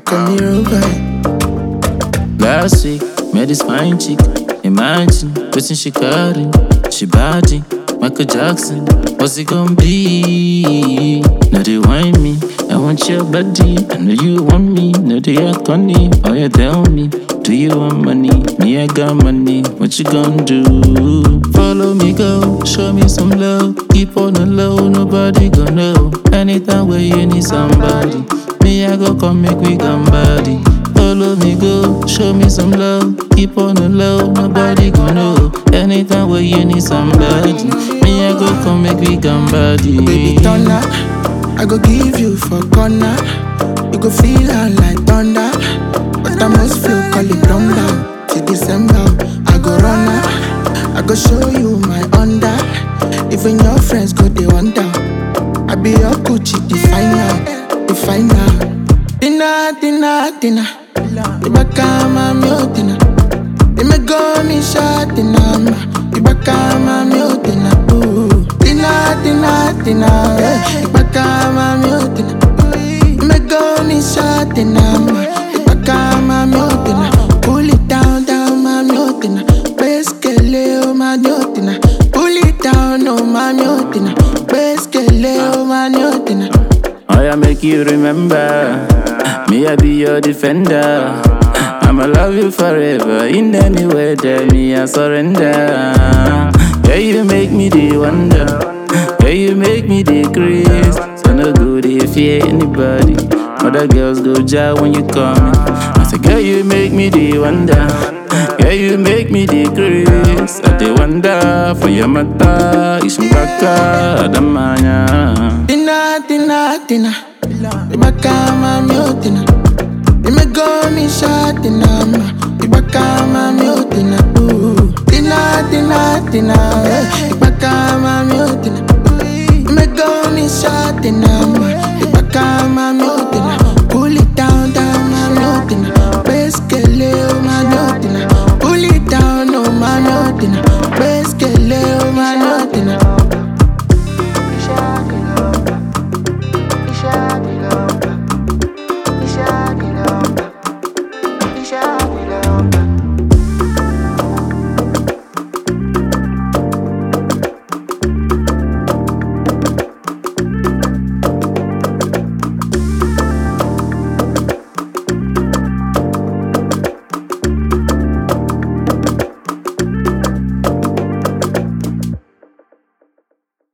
call me Rubai. Last week, met this fine chick. Imagine, waiting she carry. She body, Michael Jackson. What's it gonna be? Now they whine me. I want your body. I know you want me. Now they act funny. Oh, you tell me. Do you want money? Me, I got money. What you gonna do? Follow me, go. Show me some love. Keep on the low. Nobody gonna know. Anytime where you need somebody. Me, I go come make we come body. Follow me, go, show me some love. Keep on the low, nobody gon' know. Anytime where you need somebody, me I go come make we come body. Baby thunder, I go give you for corner. You go feel her like thunder. But I must flow, call it down Till December, I go run her. I go show you my under. Even your friends go they wonder. I be your Gucci definer, definer. Dinner, dinner, dinner. Iba kama miotina. Imego ni shot dinner. Iba kama miotina. Ooh. Dinner, dinner, dinner. eh. Iba kama miotina. Imego ni shot dinner. Iba kama miotina. Pull it down, down, my miotina. Beskele, oh, my miotina. Pull it down, oh, my miotina. Beskele, oh, my miotina. I make you remember, me I be your defender. I'ma love you forever, in any weather, me I surrender. Yeah, you make me the wonder, yeah, you make me the grace. So no good if you anybody. Other girls go jar when you come. I say, girl, you make me the wonder. Yeah, you make me the grace. I dey wonder for your mata, ishimbaka, adamanya. Tina, tina, tina. Iba kama miotina. Imego ni shot dinama. Iba kama miotina. Ooh. Tina, tina, tina. eh. Iba kama miotina. Imego ni shot dinama. Iba kama miotina.